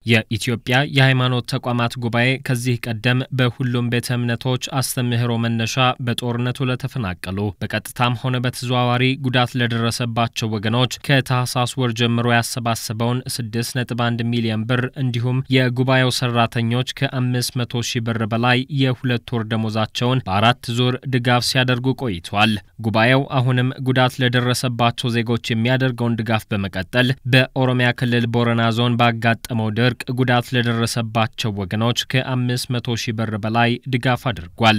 የኢትዮጵያ የሃይማኖት ተቋማት ጉባኤ ከዚህ ቀደም በሁሉም ቤተ እምነቶች አስተምህሮ መነሻ በጦርነቱ ለተፈናቀሉ በቀጥታም ሆነ በተዘዋዋሪ ጉዳት ለደረሰባቸው ወገኖች ከታህሳስ ወር ጀምሮ ያሰባሰበውን 6.1 ሚሊዮን ብር እንዲሁም የጉባኤው ሰራተኞች ከ500 ሺህ ብር በላይ የሁለት ወር ደሞዛቸውን በአራት ዙር ድጋፍ ሲያደርጉ ቆይቷል። ጉባኤው አሁንም ጉዳት ለደረሰባቸው ዜጎች የሚያደርገውን ድጋፍ በመቀጠል በኦሮሚያ ክልል ቦረና ዞን ባጋጠመው ድርቅ ጉዳት ለደረሰባቸው ወገኖች ከ500 ሺህ ብር በላይ ድጋፍ አድርጓል።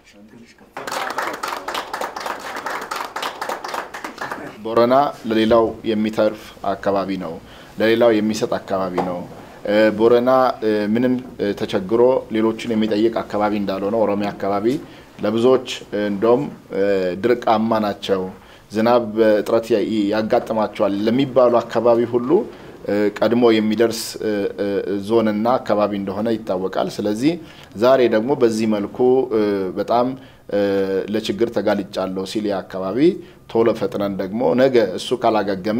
ቦረና ለሌላው የሚተርፍ አካባቢ ነው። ለሌላው የሚሰጥ አካባቢ ነው። ቦረና ምንም ተቸግሮ ሌሎችን የሚጠይቅ አካባቢ እንዳልሆነ ኦሮሚያ አካባቢ ለብዙዎች እንደውም ድርቃማ ናቸው፣ ዝናብ እጥረት ያጋጥማቸዋል ለሚባሉ አካባቢ ሁሉ ቀድሞ የሚደርስ ዞንና አካባቢ እንደሆነ ይታወቃል። ስለዚህ ዛሬ ደግሞ በዚህ መልኩ በጣም ለችግር ተጋልጫለሁ ሲል አካባቢ ቶሎ ፈጥነን ደግሞ ነገ እሱ ካላገገመ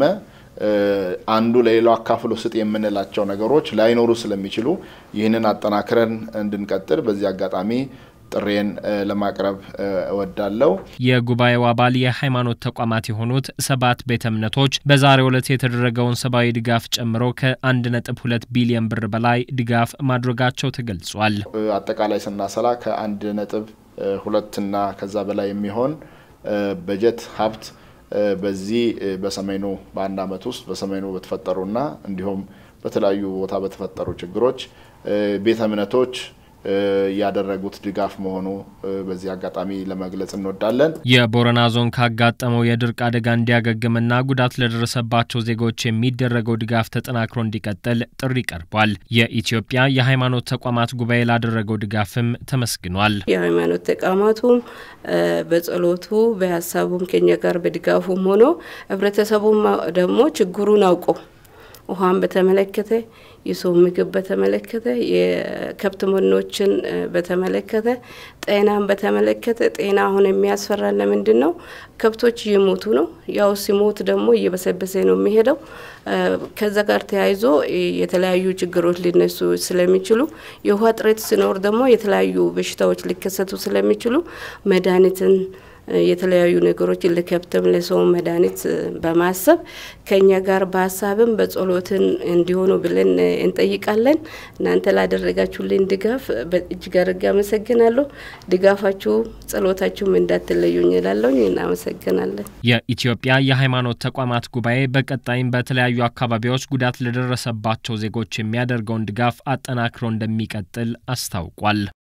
አንዱ ለሌላው አካፍሎ ስጥ የምንላቸው ነገሮች ላይኖሩ ስለሚችሉ ይህንን አጠናክረን እንድንቀጥል በዚህ አጋጣሚ ጥሬን ለማቅረብ እወዳለሁ። የጉባኤው አባል የሃይማኖት ተቋማት የሆኑት ሰባት ቤተ እምነቶች በዛሬው ዕለት የተደረገውን ሰብአዊ ድጋፍ ጨምሮ ከ1.2 ቢሊዮን ብር በላይ ድጋፍ ማድረጋቸው ተገልጿል። አጠቃላይ ስናሰላ ከአንድ ነጥብ ሁለትና ከዛ በላይ የሚሆን በጀት ሀብት በዚህ በሰሜኑ በአንድ ዓመት ውስጥ በሰሜኑ በተፈጠሩና እንዲሁም በተለያዩ ቦታ በተፈጠሩ ችግሮች ቤተ እምነቶች ያደረጉት ድጋፍ መሆኑ በዚህ አጋጣሚ ለመግለጽ እንወዳለን። የቦረና ዞን ካጋጠመው የድርቅ አደጋ እንዲያገግምና ጉዳት ለደረሰባቸው ዜጎች የሚደረገው ድጋፍ ተጠናክሮ እንዲቀጥል ጥሪ ቀርቧል። የኢትዮጵያ የሃይማኖት ተቋማት ጉባኤ ላደረገው ድጋፍም ተመስግኗል። የሃይማኖት ተቋማቱም በጸሎቱ በሀሳቡም ከኛ ጋር በድጋፉም ሆኖ ህብረተሰቡም ደግሞ ችግሩን አውቆ ውሃን በተመለከተ የሰው ምግብ በተመለከተ የከብት መኖችን በተመለከተ ጤናን በተመለከተ ጤና አሁን የሚያስፈራን ለምንድን ነው? ከብቶች እየሞቱ ነው። ያው ሲሞት ደግሞ እየበሰበሰ ነው የሚሄደው። ከዛ ጋር ተያይዞ የተለያዩ ችግሮች ሊነሱ ስለሚችሉ የውሃ እጥረት ሲኖር ደግሞ የተለያዩ በሽታዎች ሊከሰቱ ስለሚችሉ መድኃኒትን የተለያዩ ነገሮችን ለከብትም ለሰው መድኃኒት በማሰብ ከኛ ጋር በሀሳብም በጸሎትን እንዲሆኑ ብለን እንጠይቃለን። እናንተ ላደረጋችሁልን ድጋፍ እጅግ አድርጌ አመሰግናለሁ። ድጋፋችሁ ጸሎታችሁም እንዳትለዩኝ እላለሁኝ። እናመሰግናለን። የኢትዮጵያ የሃይማኖት ተቋማት ጉባኤ በቀጣይም በተለያዩ አካባቢዎች ጉዳት ለደረሰባቸው ዜጎች የሚያደርገውን ድጋፍ አጠናክሮ እንደሚቀጥል አስታውቋል።